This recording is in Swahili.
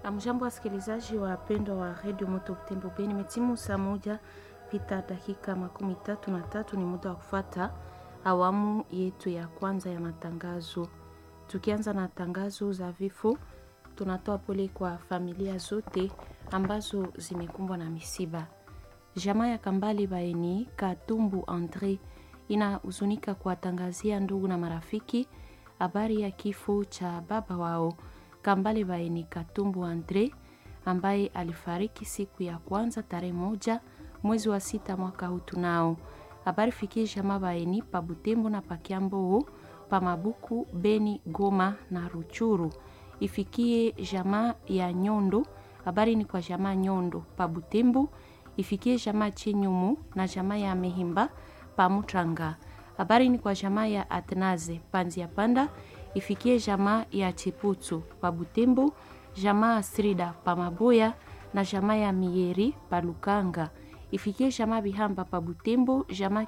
Amjambo, wasikilizaji wapendwa wa redio Moto Butembo Beni, metimu saa moja pita dakika makumi tatu na tatu. Ni muda wa kufata awamu yetu ya kwanza ya matangazo. Tukianza na tangazo za vifo, tunatoa pole kwa familia zote ambazo zimekumbwa na misiba. Jamaa ya Kambali Baeni Katumbu Andre inahuzunika kuwatangazia ndugu na marafiki habari ya kifo cha baba wao Kambale Baeni Katumbu Andre ambaye alifariki siku ya kwanza tarehe moja mwezi wa sita mwaka huu. Tunao habari fikie jamaa Baeni pa Butembo na Pakiambo pa Mabuku, Beni, Goma na Ruchuru. Ifikie jamaa ya Nyondo, habari ni kwa jamaa Nyondo pa Butembo. Ifikie jamaa Chinyumu na jamaa ya Mehimba pa Mutranga. Habari ni kwa jamaa ya Atnaze Panzia Panda ifikie jamaa ya Chiputu pa Butembo, jamaa Srida pa Maboya na jamaa ya Mieri pa Lukanga. Ifikie jamaa Bihamba pa Butembo, jamaa